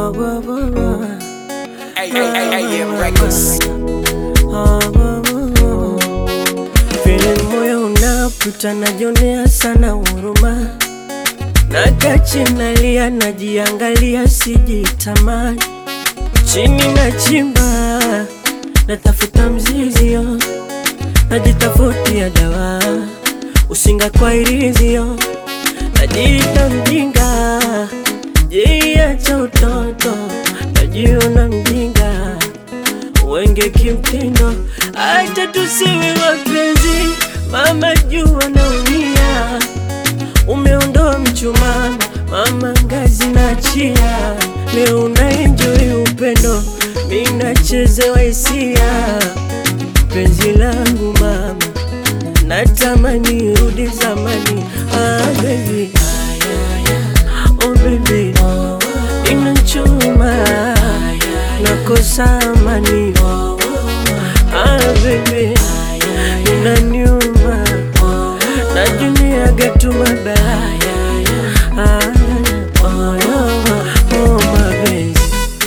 Oh, oh, oh, oh. Hey, hey, hey, hey, yeah, records. Oh, oh, oh, oh. Vile moyo unaputa najionea sana huruma, nakachi nalia, najiangalia, sijitamani, chini nachimba, natafuta mzizio, najitafutia dawa, usinga kwa irizio, najiita mjinga, jiacha utoto, najiona mjinga wenge kimtindo, acha tusiwe wapenzi, mama jua naumia, umeondoa mchumaa, mama ngazi na chia, leo unaenjoy upendo, mi nachezewa hisia, penzi langu mama, natamani rudi zamani, ah baby, oh baby, inachuma nakosa amani ah baby inaniuma najuniaga tu mabaya ah, oh, oh, oh, mapenzi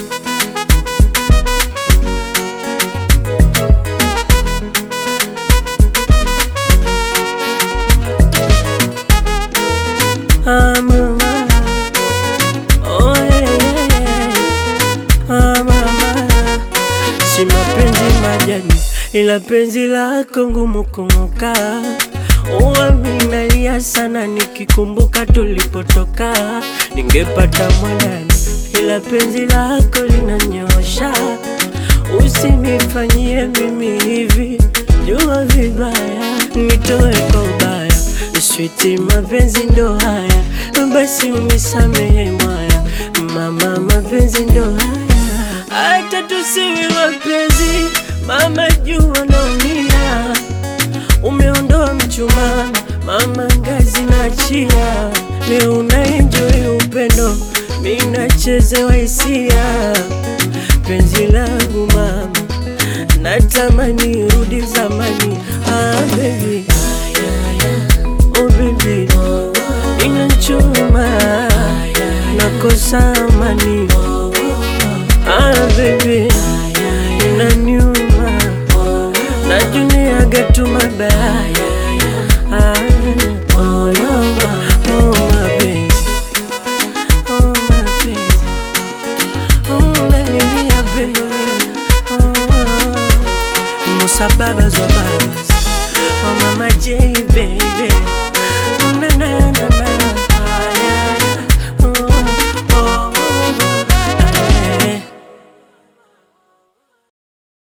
ah, mama. Oh, yeah, yeah, yeah. Ah, mama. Si mapenzi majani, ila penzi lako ngumu kung'oka. Huwa minalia sana nikikumbuka tulipotoka, ningepata mwanani, ila penzi lako linanyosha. Usinifanyie mimi hivi, jua vibaya, nitoe kwa ubaya. Switi, mapenzi ndo haya, basi unisamehe mwaya, mama, mapenzi ndo haya, hata tusiwe wapenzi, mama, jua naumia, umeondoa mchumaa, mama, ngazi na chia, leo unaenjoy upendo, mi nachezewa hisia, penzi langu mama, natamani rudi zamani, ah baby Oh baby, inachuma nakosa amani. Ah baby, inaniuma najuniaga tu mabaya. Ah, oh, no, oh mapenzi, oh mapenzi, oh nanilia pendo, oh, oh. Musababa zoba